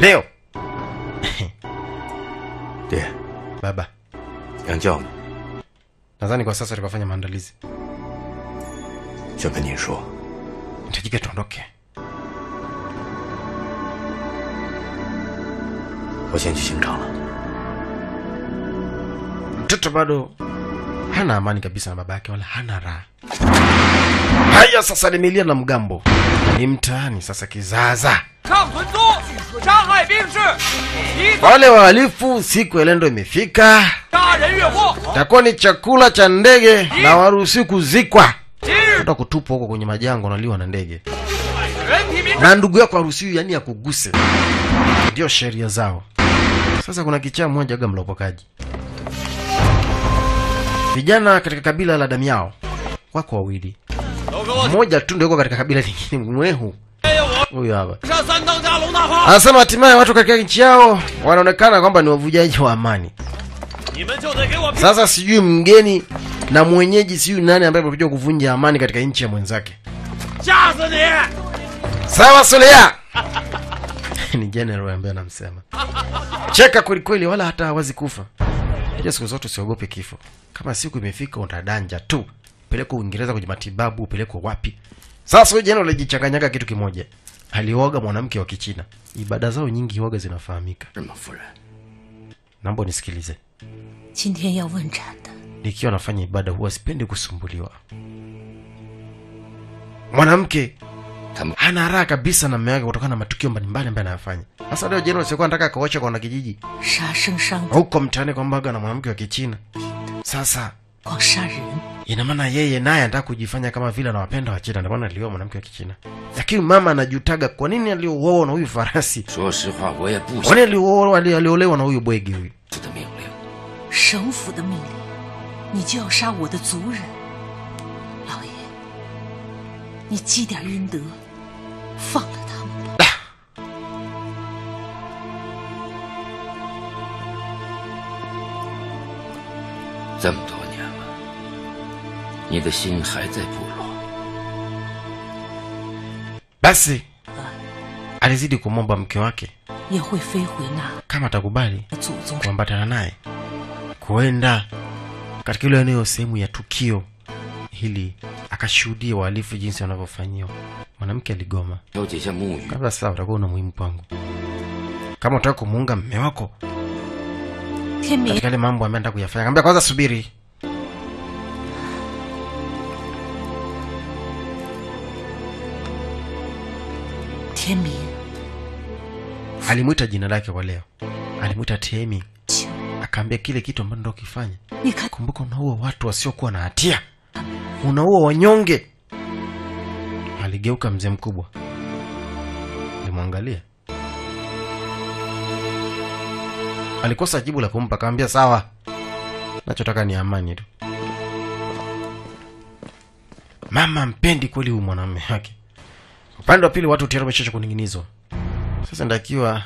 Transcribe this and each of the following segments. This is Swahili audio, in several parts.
leo 爹， baba 娘叫你， nadhani kwa sasa tukafanya maandalizi 想跟您说， nitajika tuondoke 我先去刑场了。 mtoto bado hana amani kabisa na baba yake wala hana raha haya sasa limelia na mgambo ni mtaani sasa kizaza 上屯租，杀害兵士，一 wale wahalifu siku ya lendo imefika 杀人越货。 takuwa ni chakula cha ndege na waruhusi kuzikwa 今日 hata kutupwa huko kwenye majangwa naliwa na ndege 人体民 na ndugu yako haruhusiwi yani akuguse ndio sheria zao sasa kuna kichaa mmoja aga mlopokaji vijana katika kabila la damu yao wako wawili 都给我 mmoja tu ndio yuko katika kabila lingine mwehu 哎呀我 huyo hapa 上三当家龙大炮， anasema hatimaye watu katika nchi yao wanaonekana kwamba ni wavujaji wa amani 你们就得给我 sasa sijui mgeni na mwenyeji sijui nani ambaye amekuja kuvunja amani katika nchi ya mwenzake 吓死你！ sawa solea ni general ambaye anamsema cheka kwelikweli wala hata hawazi kufa ja siku zote usiogope kifo kama siku imefika utadanja tu pelekwa uingereza kwenye matibabu upelekwa wapi sasa huyu general alijichanganyaga kitu kimoja alioga mwanamke wa kichina ibada zao nyingi waga zinafahamika 日本夫人， naomba nisikilize 今天要问斩的， nikiwa nafanya ibada huwa sipendi kusumbuliwa mwanamke 他们 hana raha kabisa na mme wake kutokana na matukio mbalimbali ambayo anayafanya sasa leo general sikuwa nataka akaocha kwa wanakijiji 杀生伤的 huko mtaani kwambaga na mwanamke wa kichina sasa 光杀人， ina maana yeye naye anataka kujifanya kama vile anawapenda wachina ndio maana alioa mwanamke wa kichina lakini mama anajutaga kwa nini aliouoa na huyu farasi 说实话，我也不 kwa 想 nini aliuoa ali- aliolewa na huyu bwegi huyu 这的命令。 省府的命令，你就要杀我的族人。老爷，你积点阴德，放了他们吧。 这么多年了，你的心还在部落， basi alizidi kumwomba mke wake 也会飞回那 kama atakubali 祖宗 kuambatana naye kuenda katika ile eneo sehemu ya tukio ili akashuhudia wahalifu jinsi wanavyofanyiwa mwanamke aligoma 调解下木鱼， kabla sasa utakuwa una muhimu kwangu kama utaka kumuunga mme wako 天明 katika yale mambo ambayo anataka kuyafanya kaambia kwanza subiri "天明， alimwita jina lake kwa leo alimwita temi 求 akaambia kile kitu ambacho ndo kifanya 你看 kumbuka unaua watu wasiokuwa na hatia unaua wanyonge aligeuka mzee mkubwa alimwangalia alikosa jibu la kumpa akamwambia sawa nachotaka ni amani tu mama mpendi kweli huyu mwanamume wake upande wa pili watu tayari wameshacha kuning'inizwa sasa ndakiwa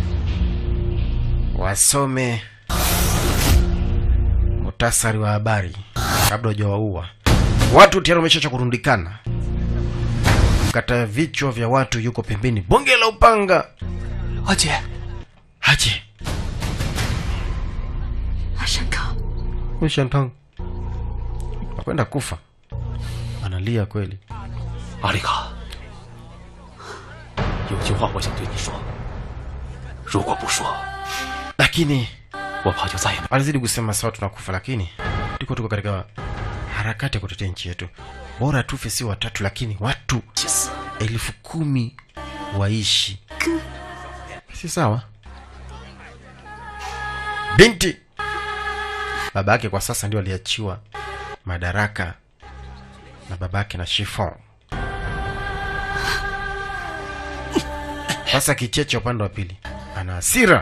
wasome muhtasari wa habari kabla hujawaua watu tayari wameshacha kurundikana kata vichwa vya watu yuko pembeni bonge la upanga 阿姐， haje 阿山康， ushantang nakwenda kufa analia kweli 阿丽卡，有句话我想对你说，如果不说， lakini 我怕就再也没 alizidi kusema sawa tunakufa lakini tuko tuko katika harakati ya kutetea nchi yetu bora tufe si watatu lakini watu 气死。 elfu kumi waishi si sawa binti baba yake kwa sasa ndio aliachiwa madaraka na baba yake na shifon sasa kicheche upande wa pili ana hasira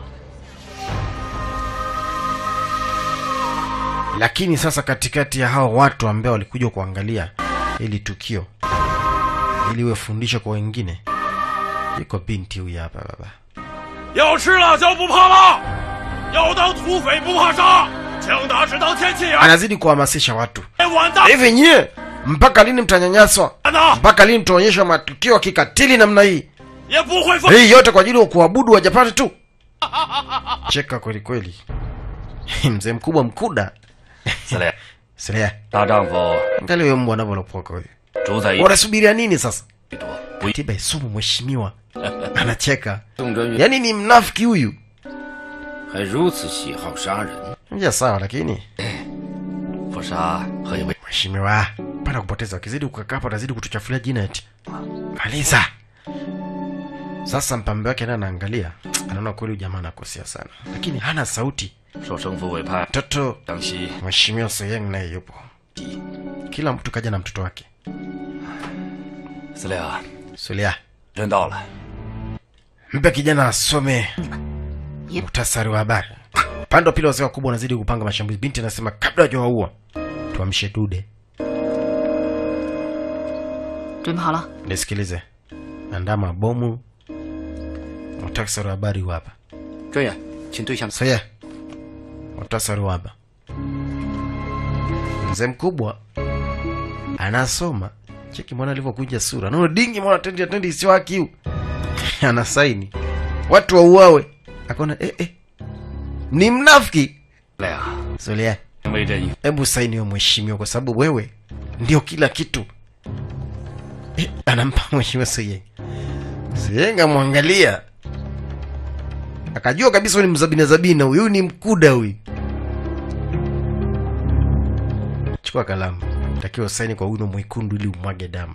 lakini sasa katikati ya hao watu ambao walikuja kuangalia hili tukio ili iwe fundisho kwa wengine iko binti huyu hapa baba 要吃辣椒不怕辣，要当土匪不怕杀，枪打只当天气眼， anazidi kuhamasisha watu 完蛋 hivi nyie mpaka lini mtanyanyaswa 呢！ mpaka lini mtaonyesha matukio ya kikatili namna hii 也不会放。 hii yote kwa ajili ya kuabudu wajapani tu cheka kweli kweli mzee mkubwa mkuda 司令， Selea, 大丈夫 angalia huyo mbwa anavyolopoka huyo 主宰一 wanasubiria nini sasa 多，不一 tiba isumu mheshimiwa anacheka 宋哲元 yaani ni mnafiki huyu 还如此喜好杀人， nja sawa lakini 不杀何以为？ mheshimiwa pana kupoteza wakizidi kukakaa hapa atazidi kutuchafulia jina eti maliza sasa mpambe wake naye anaangalia anaona kweli huyu jamaa anakosea sana lakini hana sauti 受生父委派， mtoto 江西 mheshimiwa soyeng naye yupo kila mtu kaja na mtoto wake 司令， sulia 人到了。 mpe kijana asome muhtasari wa habari upande wa pili wazee wakubwa wanazidi kupanga mashambulizi binti anasema kabla wajawaua tuamshe dude 准备好了， nisikilize andaa mabomu muhtasari wa habari huu hapa 专员，请对象 soye muhtasari wa hapa mzee mkubwa anasoma cheki mwana alivyokunja sura naona dingi mwana tendi atendi isio haki huu anasaini watu wauawe akaona eh, eh. ni mnafiki 司令， Zulia, 为这一 hebu saini hiyo mheshimiwa, kwa sababu wewe ndio kila kitu. Eh, anampa mheshimiwa Soyeng. Soyeng amwangalia akajua kabisa huyu ni mzabina zabina, huyu ni mkuda huyu. Chukua kalamu, takiwa saini kwa wino mwekundu ili umwage damu.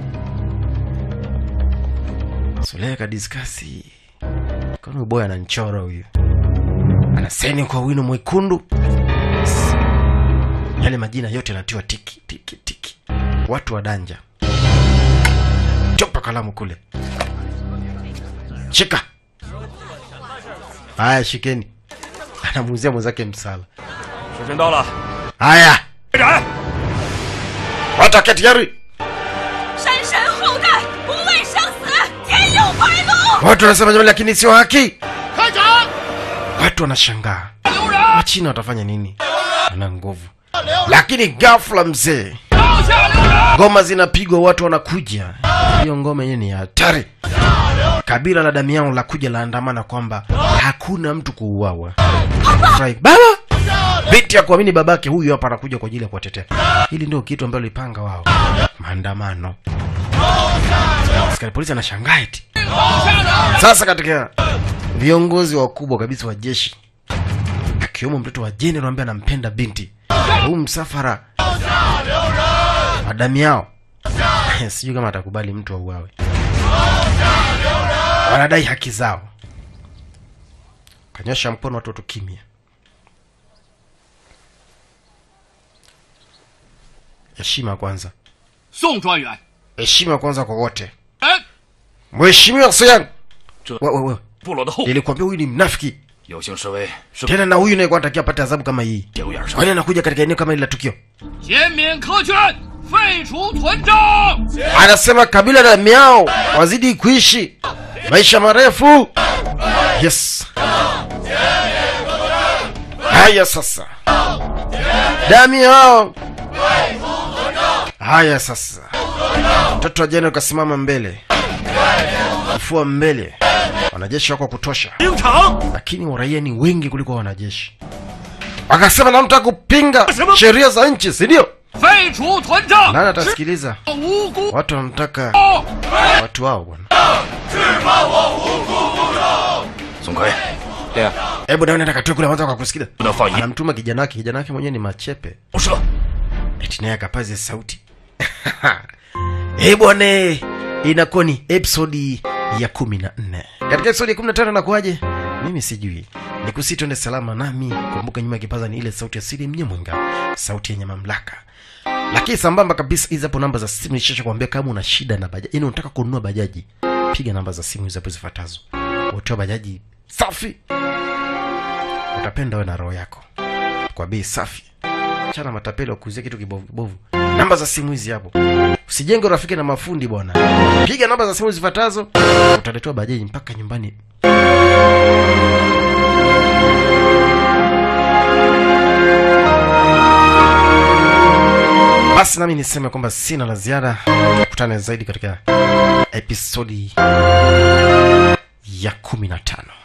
Sulea kadiskasi, kaona huyu boy ananchora huyu, anasaini kwa wino mwekundu yale majina yote yanatiwa tiki tiki tiki watu wa danja chopa kalamu kule shika haya shikeni anamuuzia mwenzake msala 时辰到了， haya 开展！ watu waketi yari 山神后代，不畏生死，天佑百龙。 watu wanasema jamani lakini sio haki 开展！ watu wanashangaa 留人， wachina watafanya nini ana nguvu lakini ghafla mzee 刀下留人！ ngoma zinapigwa watu wanakuja hiyo ngoma yenyewe ni ya hatari kabila la damiao la kuja laandamana kwamba hakuna mtu kuuawa Furahi, baba binti ya kuamini babake huyu hapa anakuja kwa ajili ya kuwatetea hili ndio kitu ambalo lipanga wao maandamano askari polisi anashangaa eti sasa katika viongozi wakubwa kabisa wa jeshi akiwemo mtoto wa jenerali ambaye anampenda binti huu msafara madami yao sijui kama atakubali mtu auawe wanadai haki zao kanyosha mkono watoto kimya heshima kwanza 宋专员， heshima kwanza kwa wote 人 mheshimiwa soyang Cho- wewe wewe 部落的后， nilikwambia huyu ni mnafiki 有幸示威是 tena na huyu naye anatakiwa apate adhabu kama hii 节骨眼上 kwani anakuja katika eneo kama hili la tukio 减免苛捐，废除屯章。 anasema kabila la miao wazidi kuishi maisha marefu yes haya sasa dami yao haya sasa mtoto wa jana ukasimama mbele kufua mbele wanajeshi wako wa kutosha 兵场 lakini waraia ni wengi kuliko wanajeshi wakasema namtaka kupinga sheria za nchi si ndio 废除屯章， nani atasikiliza 无辜 watu wanamtaka watu wao bwana 宋奎，对呀， hebu nawe nenda katue kule kwanza wakakusikiza 不能放一 anamtuma kijana wake kijana wake mwenyewe ni machepe 不射。 eti naye akapaze sauti Eh bwana inakuwa ni episodi ya kumi na nne katika episodi ya kumi na tano nakuaje mimi sijui ni kusi twende salama nami kumbuka nyuma ya kipaza ni ile sauti ya siri mnyemwenga sauti yenye mamlaka lakini sambamba kabisa hizi hapo namba za simu nishasha kuambia kama una shida na bajaji yani unataka kununua bajaji piga namba za simu hizi hapo zifuatazo utoa bajaji safi utapenda we na roho yako kwa bei safi chana matapeli wakuuzia kitu kibovu kibovu namba za simu hizi hapo usijenge urafiki na mafundi bwana piga namba za simu zifuatazo utaletewa bajaji mpaka nyumbani basi nami niseme kwamba sina la ziada tukutane zaidi katika episodi ya kumi na tano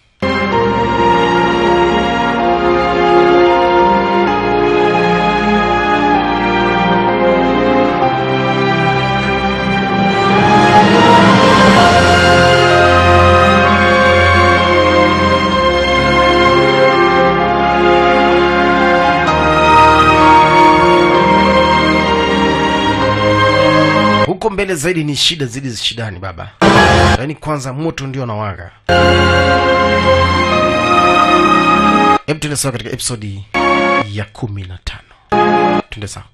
huko mbele zaidi ni shida zidi za shidani baba yaani kwanza moto ndio nawaka hebu tuende sawa katika episodi ya kumi na tano tuende sawa